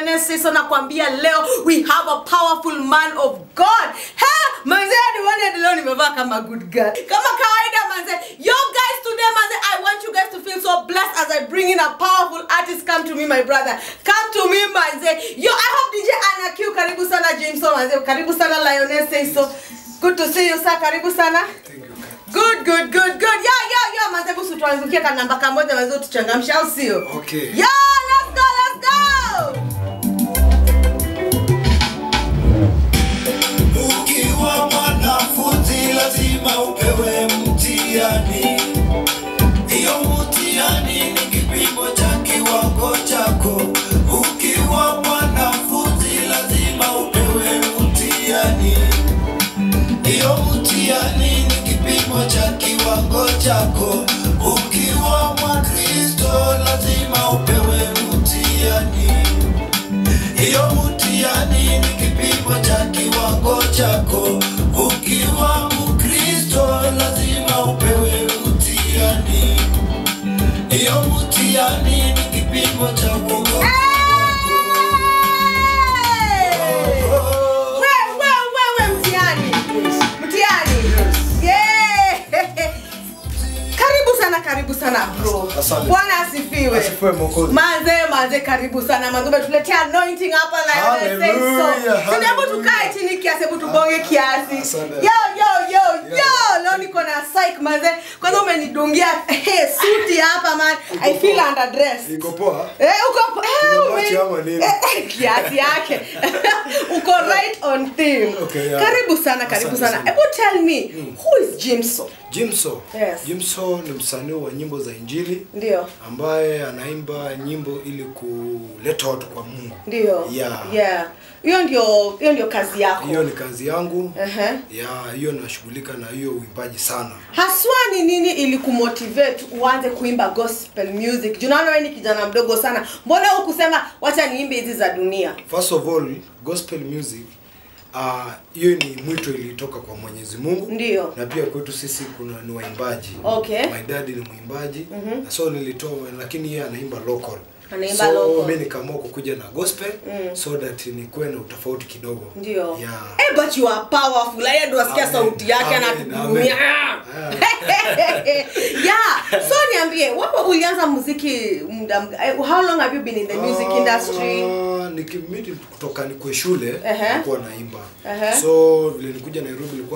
Lioness Siso nakwambia leo we have a powerful man of God. Ha! Manze nione leo nimevaa kama good girl. Kama kawaida manze. Yo guys today manze I want you guys to feel so blessed as I bring in a powerful artist come to me my brother. Come to me manze. Yo I hope DJ Anna Q karibu sana Jameson manze. Karibu sana Lioness Siso. Good to see you sir. Karibu sana. Thank you, Kat. Good, good, good, good. Yeah, yeah, yeah. Manze busu tuangukie ka namba kamoja manze tuchangamsha au sio? Okay. Yeah, let's go, let's go. Ukiwa mwanafunzi lazima upewe mtihani. Hiyo mtihani ni kipimo cha kiwango chako. Ukiwa mwanafunzi lazima upewe mtihani. Hiyo mtihani ni kipimo cha kiwango chako. Ukiwa Mkristo lazima upewe mtihani. Hiyo mtihani ni kipimo cha kiwango chako. Ukiwa Mkristo lazima upewe mtihani. Hiyo mtihani ni kipimo cha wokovu Hey! wako. We, we, we, we, mtihani. Mtihani. Yeah. Karibu sana, karibu sana bro. Asante. Bwana asifiwe. Asifiwe Mwokozi. Manze, manze karibu sana. Manze umetuletea anointing hapa Lioness Say So. Hallelujah, Sasa hebu hallelujah. tukae chini kiasi, hebu tubonge kiasi. Asante. Yo yo yo yo. Yeah. Leo niko na psych manze. Kwanza umenidungia hey, suti hapa man. I feel poa. underdressed. Iko poa? Eh, uko eh, Kuna ume- machi ama nini? eh, eh, kiasi yake uko right on theme Okay, yeah. karibu sana karibu Asante sana sana. hebu tell me who is jimso Jimso. Yes. Jimso ni msanii wa nyimbo za Injili ndio ambaye anaimba nyimbo ili kuleta watu kwa Mungu. ndio Yeah. yeah hiyo ndio hiyo ndio kazi yako Hiyo ni kazi yangu. Ehe. Ya hiyo nashughulika na hiyo uimbaji sana. haswa ni nini ili kumotivate uanze kuimba gospel music juu naona wewe ni kijana mdogo sana mbona hukusema wacha niimbe hizi za dunia First of all, gospel music ah, hiyo ni mwito ilitoka kwa Mwenyezi Mungu. Ndio. Na pia kwetu sisi kuna ni waimbaji. Okay. My dad ni mwimbaji. Na so nilitoa lakini yeye anaimba local. Anaimba so, local. mimi nikaamua kukuja na gospel so that nikuwe na utofauti kidogo. ndio Yeah. Eh, but you are powerful yeye ndo asikia Amen. sauti yake Amen. anatuhudumia Amen. yeah so niambie wapo ulianza muziki muda mga- eh, how long have you been in the music industry Ah, nikimiti kutoka nikwe shule Ehe. nilikuwa naimba Ehe. so vile nikuja nairobi ilikuwa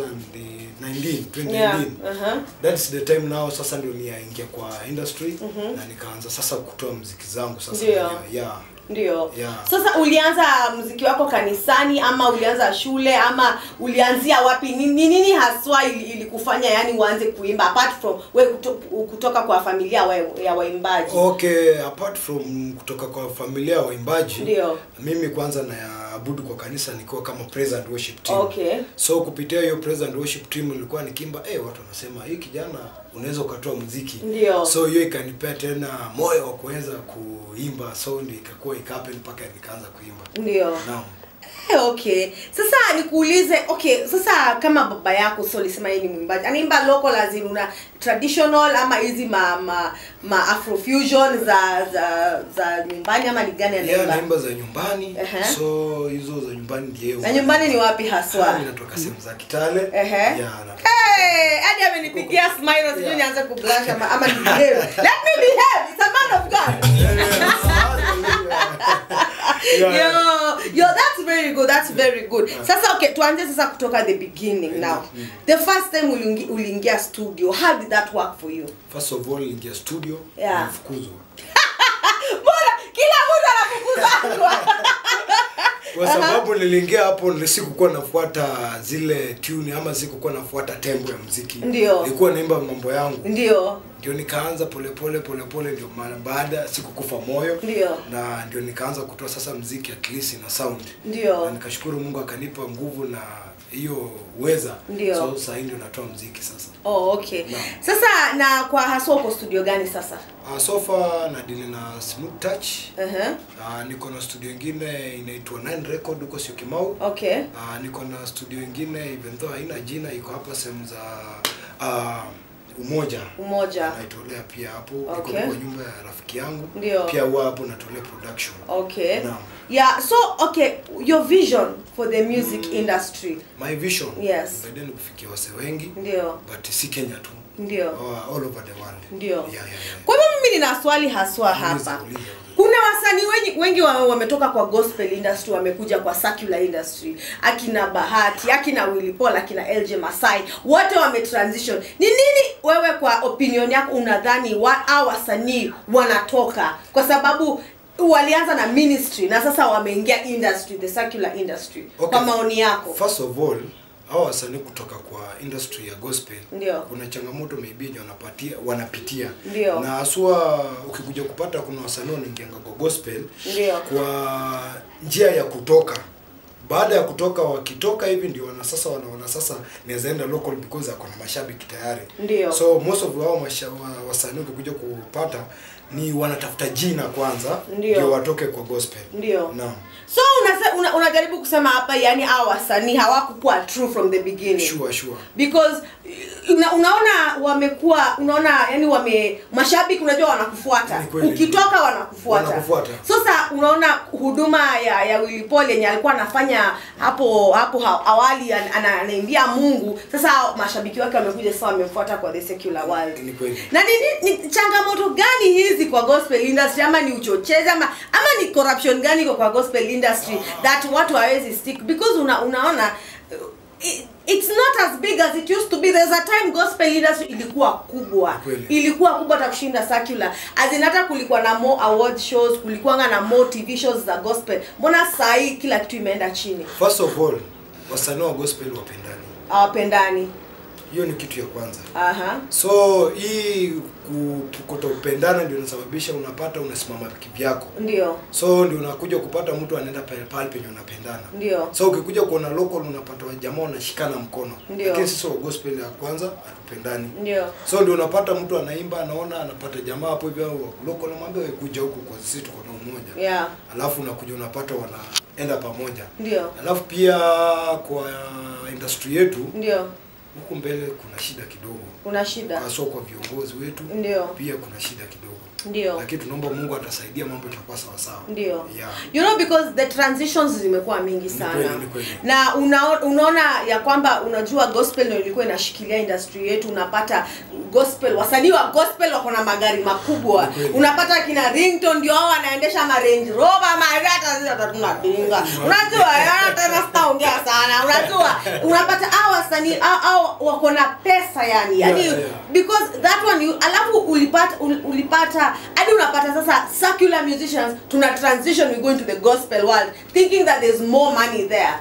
2019 2019 Yeah, uh-huh. that's the time now sasa ndio niaingia kwa industry na nikaanza sasa kutoa mziki zangu sasa Ndio. yeah, yeah. ndio Yeah. sasa ulianza muziki wako kanisani ama ulianza shule ama ulianzia wapi ni ni nini haswa ili- ilikufanya yani uanze kuimba apart from we kuto, kutoka kwa familia wa, ya waimbaji okay apart from kutoka kwa familia ya waimbaji Ndio. mimi kwanza naabudu kwa kanisa nikiwa kama praise and worship team Okay. so kupitia hiyo praise and worship team nilikuwa nikimba eh watu wanasema hii kijana unaweza ukatoa muziki Ndio. so hiyo ikanipea tena moyo wa kuweza kuimba so ndio ikakuwa ikapen mpaka nikaanza kuimba ndio naam Eh, okay sasa nikuulize okay sasa kama baba yako so ulisema yeye ni mwimbaji anaimba local as in una traditional ama hizi ma, ma, ma afrofusion za za za nyumbani ama ni gani yeye anaimba anaimba za nyumbani Ehe. so hizo za nyumbani ndiye na nyumbani ni wapi haswa Mimi natoka sehemu za Kitale Ehe. yeah, natoka Hey, hadi amenipigia smile sijui Yeah. nianze kublush ama ama ni behave. Let me behave. It's a man of God. Yeah. Yo, yo, that's very good. That's very good. Sasa okay, tuanze sasa kutoka the beginning now. The first time uliingi- uliingia studio, how did that work for you? first of all ingia studio Yeah. nilifukuzwa Mbona kila mtu anafukuzwa? kwa sababu niliingia hapo nili- sikukuwa nafuata zile tune ama sikukuwa nafuata tempo ya muziki Ndio. nilikuwa naimba mambo yangu Ndio. ndio nikaanza polepole polepole ndio maana baada sikukufa moyo Ndio. na ndio nikaanza kutoa sasa mziki at least na sound Ndio. na nikashukuru mungu akanipa nguvu na hiyo uweza Ndio. so sahii ndio natoa mziki sasa Oh, okay. Naam. Sasa na kwa haswa uko studio gani sasa? uh, sofa nadili na smooth touch Uh-huh. uh, niko na studio ingine inaitwa nine record huko sio kimau Okay. uh, niko na studio ingine even though haina jina iko hapa sehemu za uh, umoja umoja naitolea pia hapo Okay. iko kwa nyumba ya rafiki yangu Ndio. pia huwa hapo natolea production okay Naam. yeah so okay your vision for the music industry my vision Yes. baadaye ni kufikia wase wengi ndio but si kenya tu ndio uh, all over the world Ndio. yeah, yeah, yeah. kwa hivyo mimi nina swali haswa Uliza, hapa uliza, uliza. kuna wasanii wengi, wengi wa- wametoka kwa gospel industry wamekuja kwa secular industry akina bahati akina Willy Paul akina LJ Masai wote wametransition ni nini wewe kwa opinion yako unadhani wa, au wasanii wanatoka kwa sababu walianza na ministry na sasa wameingia industry the secular industry Okay. kwa maoni yako first of all hao wasanii kutoka kwa industry ya gospel Ndio. kuna changamoto maybe yenye wanapatia wanapitia Ndio. na haswa ukikuja kupata kuna wasanii wanaingianga kwa gospel Ndio. kwa njia ya kutoka baada ya kutoka wakitoka hivi ndio wana sasa wanaona sasa naweza enda local because ako na mashabiki tayari Ndio. so most of wao masha- wa- wasanii ukikuja kupata ni wanatafuta jina kwanza Ndio. watoke kwa gospel Ndio. naam so unase, una, unajaribu kusema hapa yani hao wasanii hawakukuwa true from the beginning sure sure because una, unaona wamekuwa unaona yani wame mashabiki unajua wanakufuata Ni kweli. ukitoka wanakufuata Wanakufuata. sasa unaona huduma ya ya Willy Paul yenye alikuwa anafanya hapo hapo ha- awali an- ana- anaimbia Mungu sasa mashabiki wake wamekuja sasa wamemfuata kwa the secular world Ni kweli. na ni, ni, ni changamoto gani hizi kwa gospel industry ama ni uchochezi ama ama ni corruption gani iko kwa gospel industry that watu hawezi stick because una, unaona uh, it, it's not as big as it used to be there's a time gospel industry ilikuwa kubwa Kweli. ilikuwa kubwa hata kushinda secular as in hata kulikuwa na more award shows kulikuwa na more tv shows za gospel mbona saa hii kila kitu imeenda chini first of all wasanii wa gospel wapendani hawapendani hiyo ni kitu ya kwanza aha so hii ku- kutopendana ndio inasababisha unapata unasimama kivyako ndio so ndio unakuja kupata mtu anaenda pale pale penye unapendana ndio so ukikuja kuona local unapata wajamaa wanashikana mkono Ndio. lakini sisi wa gospel ya kwanza hatupendani ndio so ndio unapata mtu anaimba anaona anapata jamaa hapo hivyo au local anamwambia wewe kuja huku kwa sisi tuko na umoja yeah alafu unakuja unapata wanaenda pamoja ndio alafu pia kwa industry yetu ndio huku mbele kuna shida kidogo kuna shida haswa kwa viongozi wetu Ndio. pia kuna shida kidogo ndio lakini tunaomba mungu atasaidia mambo itakuwa sawasawa ndio yeah. you know because the transitions zimekuwa mingi kweli, sana ni kweli. na una, unaona ya kwamba unajua gospel ndio ilikuwa inashikilia industry yetu unapata gospel wasanii wa gospel wako na magari makubwa Ni kweli. unapata kina rington ndio hao wanaendesha ma range rover marata zile hata tunapinga unajua yana tena sitaongea sana unajua unapata hao wasanii hao- hao wako na pesa yani yani Yeah, yeah. because that one you, alafu ulipata ul- ulipata hadi unapata sasa secular musicians tuna transition we go into the gospel world thinking that there's more money there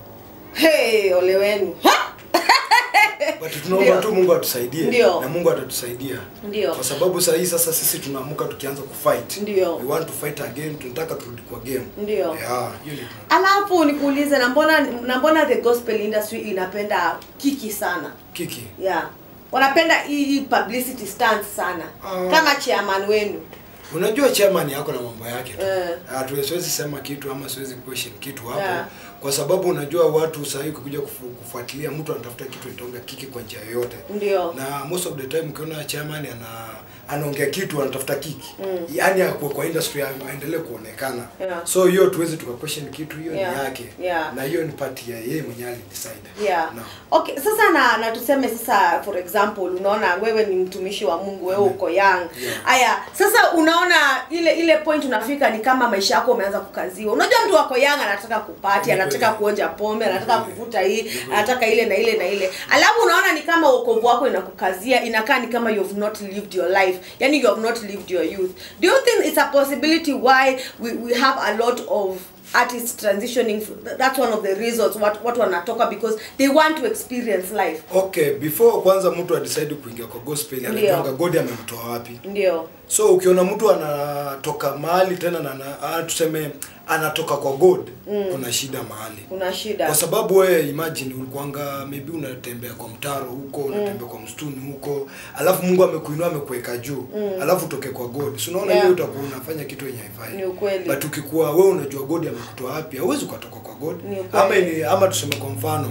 hey ole wenu Ha! but tunaomba Ndio. tu mungu atusaidie Ndio. na mungu atatusaidia Ndio. kwa sababu saa hii sasa sisi tunaamuka tukianza kufight Ndio. we want to fight again tunataka turudi kwa game Ndio. yeah, hiyo ni alafu nikuulize na mbona na mbona the gospel industry inapenda kiki sana kiki yeah wanapenda hii hii publicity stunt sana Ah. kama chairman wenu unajua chairman yako na mambo yake tu Eh. Hatu- siwezi sema kitu ama siwezi question kitu hapo Yeah. kwa sababu unajua watu sahii ukikuja kufu, kufuatilia mtu anatafuta kitu itonga kiki kwa njia yoyote ndio na most of the time ukiona chairman ana anaongea kitu anatafuta kiki mm. yaani akuwe kwa industry a- aendelee kuonekana Yeah. so hiyo tuwezi tuka question kitu hiyo Yeah. ni yake Yeah. na hiyo ni pati ya yeye mwenyewe alidecide yeah no. okay sasa na na tuseme sasa for example unaona wewe ni mtumishi wa mungu wewe uko young Yeah. haya sasa unaona ile ile point unafika ni kama maisha yako umeanza kukaziwa unajua mtu wako young anataka kupati Ni anataka kweli. kuonja pombe anataka kweli. kuvuta hii Ni kweli. anataka ile na ile na ile alafu unaona ni kama wokovu wako inakukazia inakaa ni kama you have not lived your life yani you have not lived your youth do you think it's a possibility why we, we have a lot of artists transitioning that's one of the reasons what what wanatoka because they want to experience life okay before kwanza mtu adecide kuingia kwa gospel Ndio. anajuanga god amemtoa wapi ndio so ukiona mtu anatoka mahali tena na, na ah, tuseme anatoka kwa god mm. kuna shida mahali kuna shida kwa sababu wewe imagine ulikuanga maybe unatembea kwa mtaro huko unatembea kwa msituni huko alafu mungu amekuinua amekuweka juu alafu utoke kwa god si unaona Yeah. hiyo utakuwa unafanya kitu yenye haifai Ni ukweli. but ukikuwa wewe unajua god amekutoa wapi hauwezi ukatoka kwa god Ni ukweli. ama ili, ama tuseme kwa mfano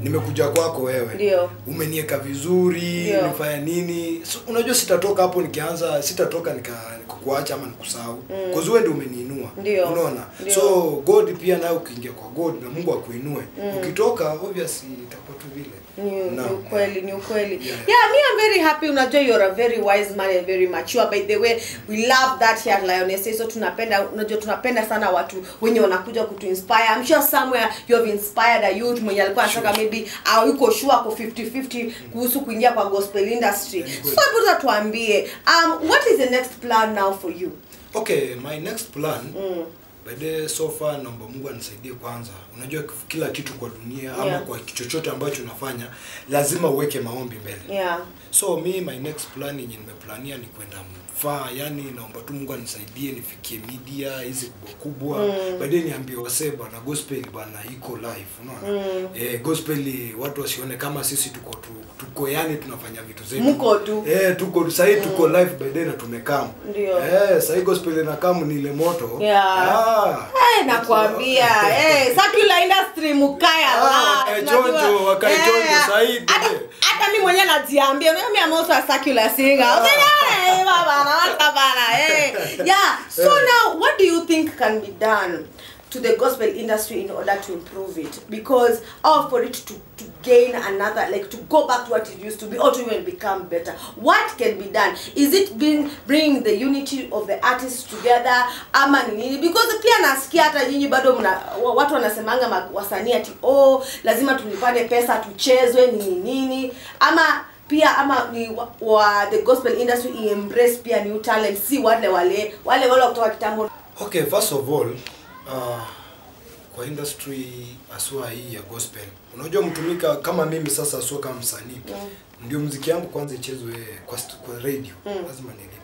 nimekuja kwako wewe Ndio. umenieka vizuri Ndio. nifanya nini so, unajua sitatoka hapo nikianza sitatoka nika nikukuacha ama nikusahau mm. wewe ndio umeniinua Ndio. unaona Ndio. so god pia naye ukiingia kwa god na mungu akuinue ukitoka obviously itakuwa tu vile ni, ni Naam. ukweli ni ukweli yeah. Yeah. me i'm very happy unajua you're a very wise man and very mature by the way we love that here at lioness so tunapenda unajua tunapenda sana watu wenye wanakuja kutu inspire i'm sure somewhere you have inspired a youth mwenye alikuwa anataka Sure. maybe au yuko sure ako 50 50 kuhusu kuingia kwa gospel industry Yeah, so good. hebu sasa tuambie um what is the next plan now for you okay my next plan mm. by the so far naomba mungu anisaidie kwanza unajua kila kitu kwa dunia ama Yeah. kwa chochote ambacho unafanya lazima uweke maombi mbele yeah so mi my next plan yenye nimeplania ni kwenda mfaa yani naomba tu mungu anisaidie nifikie media hizi kubwa kubwa mm. baadaye niambie wasee bwana gospel bwana iko live unaona mm. eh, gospel watu wasione kama sisi tuko tu, tuko yani tunafanya vitu zetu Mko tu. eh, tuko sahii tuko live baadaye na tumekam Ndio. eh, sahii gospel inakam ni ile moto Yeah. ah. Eh, nakwambia eh, circular industry mukaya Ah, la, wakae unajua. chonjo, wakae chonjo zaidi. hata hata mimi mwenyewe najiambia mimi I'm also a circular singer Usinione, eh, baba naona bana eh yeah so now what do you think can be done to the gospel industry in order to improve it because or for it to to gain another like to go back to what it used to be or to even become better what can be done is it being bringing the unity of the artists together ama ni nini because pia nasikia hata nyinyi bado mna wa- watu wanasemanga ma- wasanii ati oh lazima tulipane pesa tuchezwe nini nini ama pia ama ni wa, wa the gospel industry iembrace pia new talent si wale wale wale wale wa kutoka kitambo okay first of all uh, kwa industry aswa hii ya gospel unajua mtumika kama mimi sasa asua kama msanii mm. ndio mziki yangu kwanza ichezwe kwa, st- kwa radio mm. lazima nilipe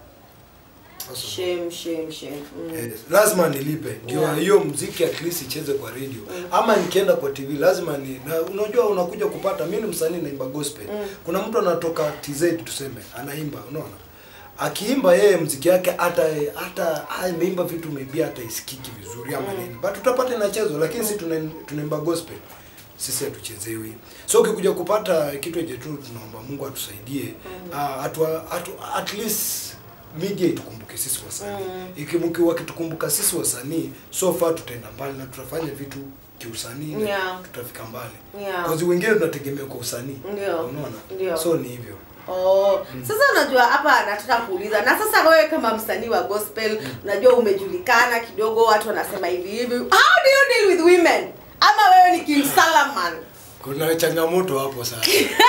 First of all. shame shame shame mm. Eh, lazima nilipe ndio Yeah. hiyo mziki at least icheze kwa radio ama nikienda kwa tv lazima ni na unajua unakuja kupata mi ni msanii naimba gospel kuna mtu anatoka tz tuseme anaimba unaona akiimba yeye mziki yake hata hata ameimba vitu maybe hata isikiki vizuri ama nini but utapata inachezwa lakini si tuna- tunaimba gospel sisi hatuchezewi so ukikuja kupata kitu eje tu tunaomba mungu atusaidie mm. atu, atu, at least media itukumbuke sisi wasanii mm. wakitukumbuka sisi wasanii so far tutaenda mbali na tutafanya vitu kiusanii na Yeah. tutafika mbali Yeah. Cause wengine tunategemea kwa usanii Ndio. unaona Ndio. so ni hivyo Oh, sasa unajua hapa nataka kuuliza na sasa wewe kama msanii wa gospel unajua umejulikana kidogo watu wanasema hivi hivi how do you deal with women ama wewe ni King Salaman kuna changamoto hapo sana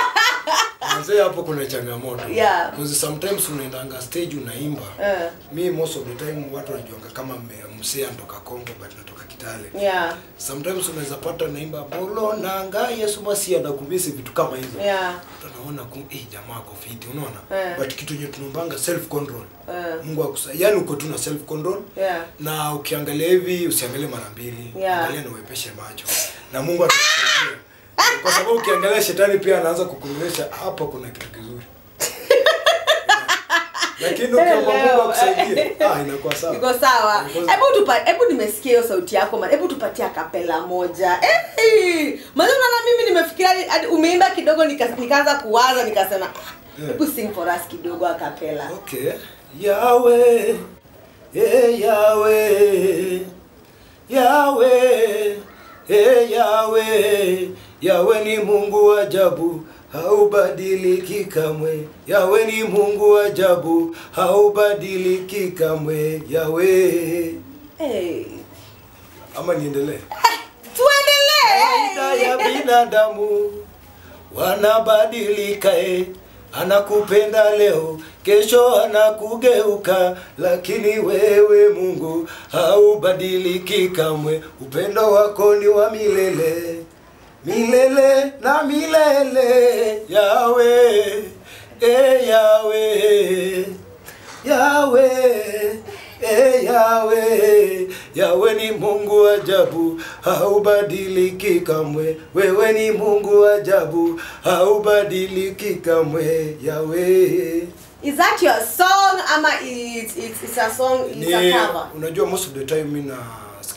Manze hapo kuna changamoto Yeah. Because sometimes unaendanga stage unaimba Eh. mi most of the time watu wanajuanga kama me- msee anatoka Kongo but natoka Kitale yeah sometimes unaweza pata naimba bolo nanga Yesu masi anakumbisi vitu kama hizo yeah Watu wanaona ku eh jamaa ako fiti unaona Eh. but kitu yenye tunaombanga self control Eh. Mungu akusa yani uko tu na self control yeah na ukiangalia hivi usiangalie mara mbili Yeah. angalia na uepeshe macho na Mungu atakusaidia kwa sababu ukiangalia shetani pia anaanza kukuonyesha hapa kuna kitu kizuri lakini ukiomba Mungu Leo, akusaidie ah inakuwa sawa iko sawa Because- hebu tupa hebu nimesikia hiyo sauti yako man hebu tupatie kapela moja eh maana unaona mimi nimefikiria hadi- hadi umeimba kidogo nika- nikaanza kuwaza nikasema "Ah, Yeah. hebu sing for us kidogo akapela Okay. Yahweh, eh Yahweh, Yahweh, eh Yahweh, Yahweh ni Mungu wa ajabu, haubadiliki kamwe. Yahweh ni Mungu wa ajabu, haubadiliki kamwe. Yahweh. eh Ama niendelee? Kawaida ya tuendelee binadamu wanabadilika eh. Anakupenda leo, kesho anakugeuka, lakini wewe Mungu haubadiliki kamwe. Upendo wako ni wa milele, milele na milele. Yawe, e Yawe, Yawe, e Yawe, Yawe ni Mungu wa ajabu, haubadiliki kamwe. Wewe ni Mungu wa ajabu, haubadiliki kamwe. Yawe is that your song ama it's, it's, it's a song it's a ni cover unajua most of the time mimi nasikiliza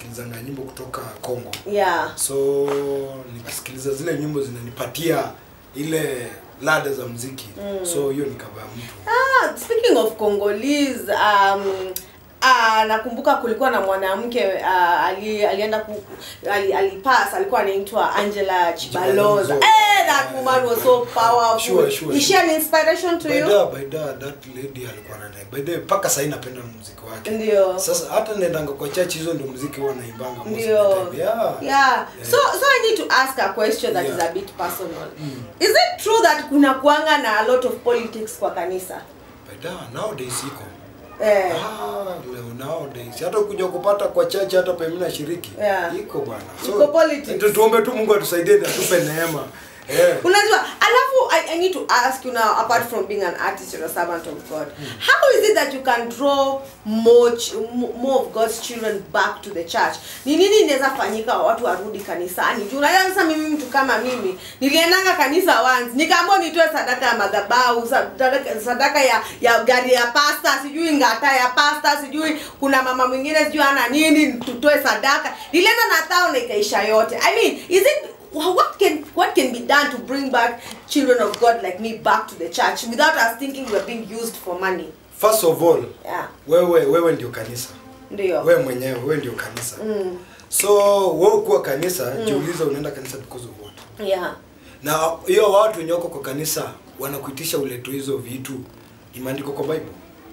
nasikilizanga nyimbo kutoka Kongo yeah so nikasikiliza zile nyimbo zinanipatia ile lada za mziki so hiyo nikavaa mtu Ah, speaking of Congolese, um, ah, nakumbuka kulikuwa na mwanamke uh, ali, alienda ku, ali, alipass alikuwa anaitwa Angela Chibaloza. Chibaloza. Eh, that woman was so powerful. Sure, sure, Is she sure. an inspiration to by you? the by the that lady alikuwa na by the mpaka sasa napenda muziki wake Ndio. sasa hata nendanga kwa church hizo ndio muziki huwa naimbanga most of the Ndio. time. yeah Yeah. So so I need to ask a question that is Yeah. a bit personal. Is it true that kuna kuanga na a lot of politics kwa kanisa? by the nowadays iko Eh. Ah, leo nowadays hata kuja kupata kwa chache hata pe mimi nashiriki Yeah. iko bwana Iko politics. tu- tuombe tu Mungu atusaidie na atupe neema eh unajua alafu I, i need to ask you now apart from being an artist you're a servant of god how is it that you can draw more, ch- mo- more of god's children back to the church ni nini inaweza fanyika watu warudi kanisani juu unajua sasa mimi mtu kama mimi niliendanga kanisa once nikaambiwa nitoe sadaka ya madhabahu sadaka, sadaka ya ya gari ya pasta sijui ngata ya pasta sijui kuna mama mwingine sijui ana nini tutoe sadaka nilienda na thao na ikaisha yote i mean is it Wha- what can what can be done to bring back children of God like me back to the church without us thinking we're being used for money? first of all Yeah. wewe wewe ndio kanisa Ndio. wewe mwenyewe wewe ndio kanisa Mm. so wewe kuwa kanisa jiulize unaenda kanisa because of what Yeah. na hiyo watu wenye wako kwa kanisa wanakuitisha uleto hizo vitu imeandikwa kwa bible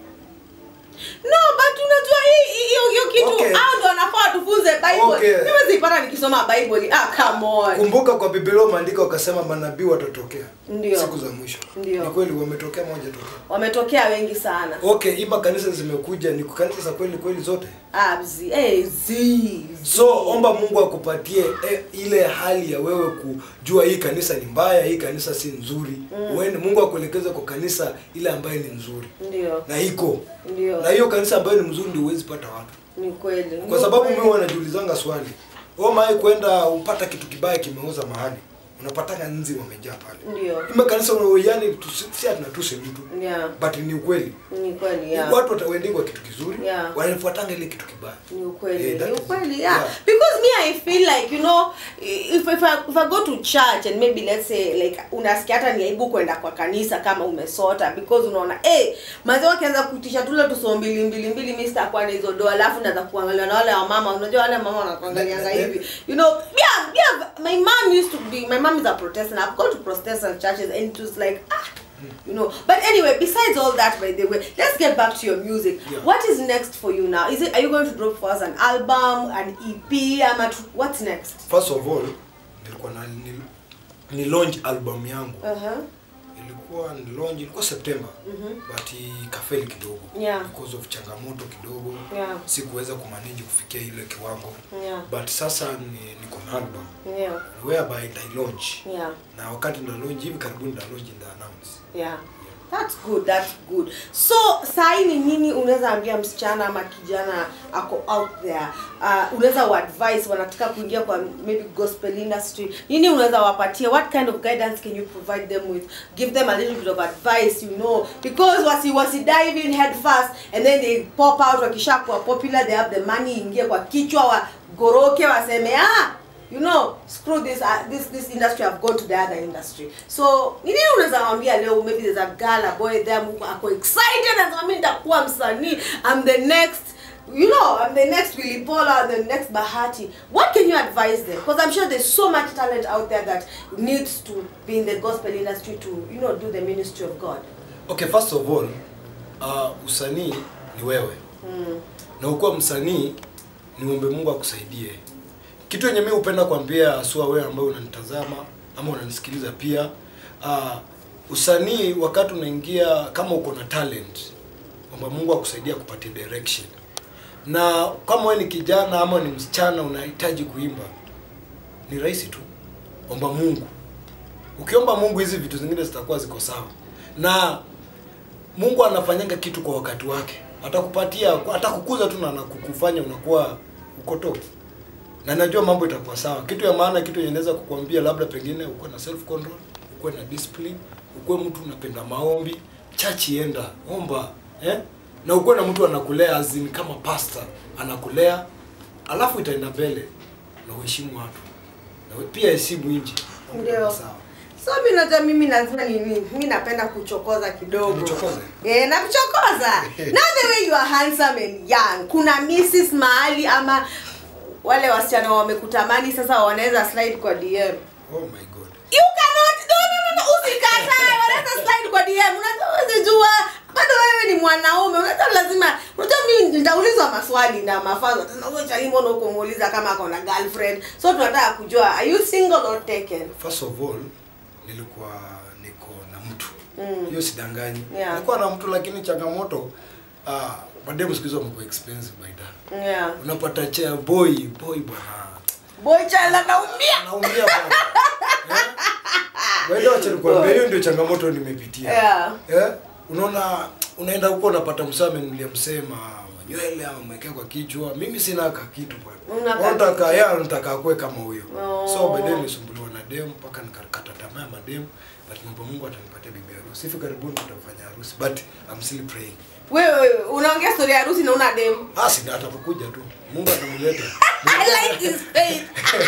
No, but unajua hii hii- hiyo hiyo kitu Okay. hao ndio wanafaa tufunze Bible. Okay. Mimi sipata nikisoma Bible. Ah, come on. kumbuka kwa biblia umeandika wakasema manabii watatokea Ndio. siku za mwisho Ndio. ni kweli wametokea moja tokea Wametokea wengi sana. okay hii makanisa zimekuja ni kanisa za kweli kweli zote Abzi. Eh, zi. so omba mungu akupatie eh, ile hali ya wewe kujua hii kanisa ni mbaya hii kanisa si nzuri mm. mungu akuelekeze kwa kanisa ile ambayo ni nzuri Ndio. na iko Ndio. na hiyo kanisa ambayo ni mzuri ndio huwezi pata watu Ni kweli. kwa Ni sababu kweli. mimi wanajiulizanga swali wewe mai kwenda upata kitu kibaya kimeuza mahali unapatanga nzi wamejaa pale Ndio. ime kanisa yani tusi- si tunatusi mtu Yeah. but ni ukweli Ni kweli. Yeah. watu wataendingwa kitu kizuri Yeah. wanafuatanga ile kitu kibaya ni ukweli Eh, that ni is- ukweli yeah. yeah. because me i feel like you know if, if, I, if i go to church and maybe let's say like unasikia hata ni aibu kwenda kwa kanisa kama umesota because unaona eh mazee wakianza kutisha tule tuso mbili mbili mbili mimi sitakuwa na hizo doa alafu naanza kuangalia na wale wa mama unajua wale mama wanakuangalianga hivi you know yeah yeah my mom used to be my mom is a protestant i've gone to protestant churches and it was like ah you know but anyway besides all that by the way let's get back to your music Yeah. what is next for you now is it are you going to drop for us an album an ep I'm at, what's next first of all nilikuwa na ni, ni launch album yangu uh-huh ilikuwa ni launch ilikuwa September but ikafeli kidogo Yeah. because of changamoto kidogo Yeah. sikuweza kumanage kufikia ile kiwango Yeah. but sasa ni niko na album yeah whereby I launch yeah na wakati nda launch hivi karibuni nda launch nda announce yeah that's good that's good so sahi ni nini unaweza ambia msichana ama kijana ako out there uh, unaweza uadvise wanataka kuingia kwa maybe gospel industry nini unaweza wapatia what kind of guidance can you provide them with give them a little bit of advice you know because wasi wasi dive in head first and then they pop out wakishakuwa popular they have the money ingie kwa kichwa wagoroke waseme ah you know screw this uh, this this industry i've gone to the other industry so ni nini unaweza waambia leo maybe there's a girl a boy there who ako excited and mimi nitakuwa msanii i'm the next you know i'm the next Willy Paul I'm the next Bahati what can you advise them because i'm sure there's so much talent out there that needs to be in the gospel industry to you know do the ministry of god okay first of all uh, usanii ni wewe mm. na ukuwa msanii niombe mungu akusaidie kitu yenye mi hupenda kuambia asua wewe ambaye unanitazama ama unanisikiliza pia uh, usanii wakati unaingia kama uko na talent omba mungu akusaidia kupatia direction na kama wewe ni kijana ama ni msichana unahitaji kuimba ni rahisi tu omba mungu ukiomba mungu hizi vitu zingine zitakuwa ziko sawa na mungu anafanyanga kitu kwa wakati wake atakupatia atakukuza tu na anakukufanya unakuwa uko top na najua mambo itakuwa sawa kitu ya maana kitu yenye naweza kukuambia labda pengine ukuwe na self control ukuwe na discipline ukuwe mtu unapenda maombi chachi enda omba eh? na ukuwe na mtu anakulea azin kama pastor anakulea alafu itaenda mbele na uheshimu watu na we- pia heshimu nchi Ndio. sawa so mi najua mimi lazima nini mi napenda kuchokoza kidogo Unichokoze? yeah, nakuchokoza now the way you are handsome and young kuna misses mahali ama wale wasichana wamekutamani sasa wanaweza slide kwa dm oh my god you cannot no no no, no usikatae wanaweza slide kwa dm unajua huwezi jua bado wewe ni mwanaume unajua lazima unajua mimi nitaulizwa maswali na mafazo tena huyo chalimo na huko muuliza kama ako na girlfriend so tunataka kujua are you single or taken first of all nilikuwa niko na mtu Mm. hiyo sidanganyi Yeah. nilikuwa na mtu lakini changamoto uh, mademu siku hizo wamekuwa expensive by that yeah unapata chair boy boy bwana boy chala naumia naumia bwana eh? Wewe wacha nikwambie hiyo ndio changamoto nimepitia Yeah. eh? unaona unaenda huko unapata msame nilimsema nywele ama mwekea kwa kichwa mimi sina ka kitu Una bwana ka- nataka ya nataka akue kama huyo Oh. so baadaye nilisumbuliwa na dem mpaka nikakata tamaa ya madem but mambo Mungu atanipatia bibi harusi hivi karibuni tutafanya harusi but I'm still praying wewe unaongea story ya harusi na una dem basi ndio atakuja tu Mungu atamleta I like his face.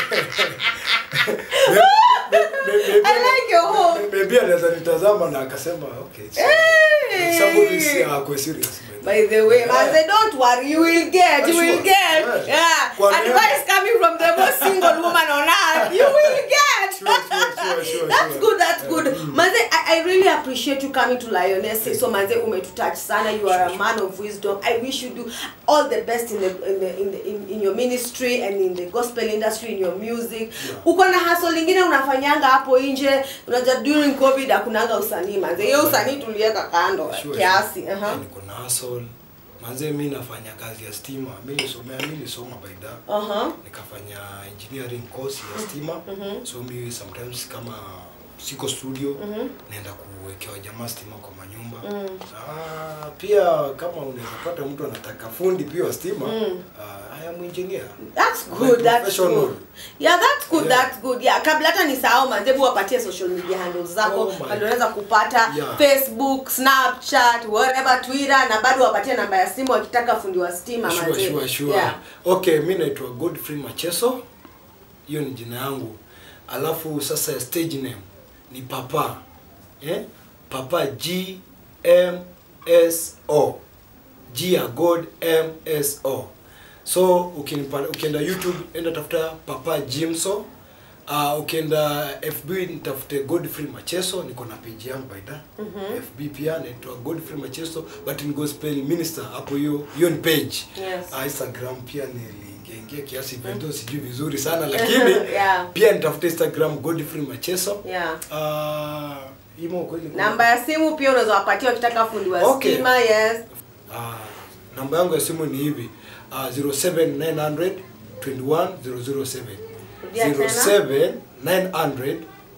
Maybe- maybe- I like your home. maybe anaweza nitazama na akasema okay it's- Hey. somebody is uh, serious by the By the way, man, say don't worry, you will get, you will Sure. get. Yeah. Yeah. Kwa nini? Advice coming from the most single woman on earth. You will get. Sure, sure, sure, sure, That's sure. good, that's good. Manze, I, I really appreciate you coming to Lioness. So manze umetouch sana. You are a man of wisdom. I wish you do all the best in the in the in, the, in, in your ministry and in the gospel industry in your music. Yeah. Uko na hustle lingine unafanyanga hapo nje. Unajua during COVID hakunanga usanii manze. Hiyo usanii tuliweka kando Sure, kiasi. sure. Uh-huh. niko na hustle manze mi nafanya kazi ya stima mi nisomea mi nisoma baida Uh-huh. nikafanya engineering course ya stima so mi sometimes kama siko studio naenda kuwekewa jamaa stima kwa manyumba ah, pia kama unaweza pata mtu anataka fundi pia wa stima ah, I am engineer That's I'm a good. That's professional. good. Yeah, that's good. Yeah. That's good. Yeah, kabla hata nisahau manzebu wapatie social media handles zako Oh my bado unaweza kupata Yeah. Facebook, Snapchat, whatever, Twitter na bado wapatie namba ya simu wakitaka fundi wa stima sure, manze. sure, sure. Yeah. okay mi naitwa godfrey macheso hiyo ni jina yangu alafu sasa ya stage name ni papa eh? papa g m s o g ya god m s o so ukinipa, ukienda youtube enda tafuta papa jimso Uh, ukienda fb nitafute godfrey macheso niko na page yangu baida mm-hmm. fb pia naitwa godfrey macheso but in gospel minister hapo hiyo hiyo ni page Yes. uh, instagram pia niliingiaingia kiasi vendo sijui vizuri sana lakini Yeah. pia nitafute instagram godfrey macheso Yeah. uh, imo kweli kuna- Namba ya simu pia unaweza wapatia wakitaka fundi wa Okay. stima, yes. Ah, namba yangu ya simu ni hivi uh, 07900 21007 Rudia tena. 07900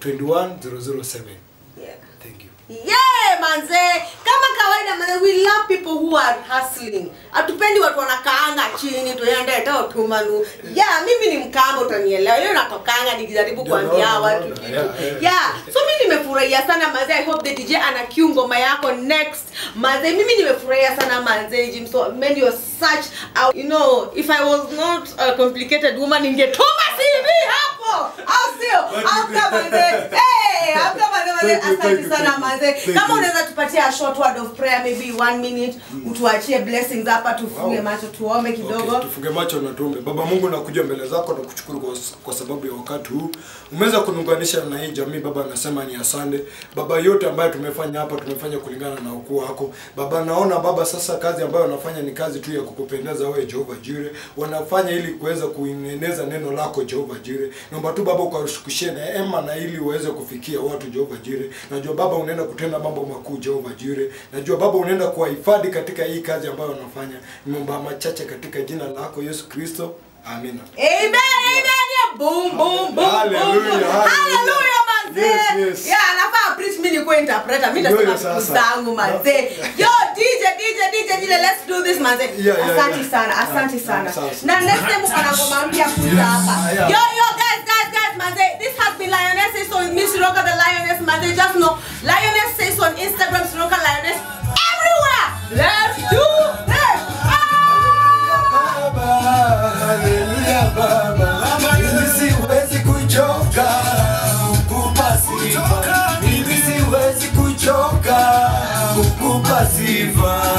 21007 Yeah. thank you Yeah, manze kama kawaida manze we love people who are hustling hatupendi watu wanakaanga chini tuende ta utumanu yeah mimi ni mkamba utanielewa hiyo natokanga nikijaribu Ndio, kuambia naona, watu naona. kitu Yeah, yeah. yeah so mimi nimefurahia sana manze i hope the dj ana cue ngoma yako next manze mimi nimefurahia sana manze jim so man you're such a, you know if i was not a complicated woman ningetuma cv hapo au sio amka manze hey amka manze manze Thank you, thank asante you, sana thank you. manze Thank kama you. unaweza tupatia a short word of prayer maybe one minute utuachie blessings hapa tufunge Wow. macho tuombe kidogo Okay, tufunge macho na tuombe. Baba Mungu, nakuja mbele zako na kushukuru kwa, kwa sababu ya wakati huu umeweza kuniunganisha na hii jamii. Baba, nasema ni asante Baba, yote ambayo tumefanya hapa tumefanya kulingana na ukuu wako Baba. Naona Baba sasa kazi ambayo wanafanya ni kazi tu ya kukupendeza wewe Jehova Jire, wanafanya ili kuweza kueneza neno lako Jehova Jire. Naomba tu Baba ukashukushie neema na ili uweze kufikia watu Jehova Jire. Najua Baba unaenda kutenda mambo makuu Jehova Jire. Najua Baba unaenda kuwahifadhi katika hii kazi ambayo wanafanya. Nimeomba machache katika jina lako Yesu Kristo. Amina. Amen, amen, yeah. Boom, boom, boom, Hallelujah, boom, boom. hallelujah. Hallelujah, manze. Yes, yes. Yeah, anafaa preach mimi nikuwe interpreter. Mimi Ndio nasema hiyo vitu sasa. zangu manze. Yo, DJ, DJ, DJ, DJ, let's do this manze. Yeah, yeah, Asante yeah. sana, asante Yeah, sana. sawa, sawa. Na next time uko na ngoma mpya kuja hapa. Yeah. Yo, yo, guys, guys, guys, manze. This has been Lioness Says so Miss Roka the Lioness manze. Just know Lioness Says so on Instagram, Roka Lioness everywhere. Let's do this. Ah! Baba, hallelujah. sifa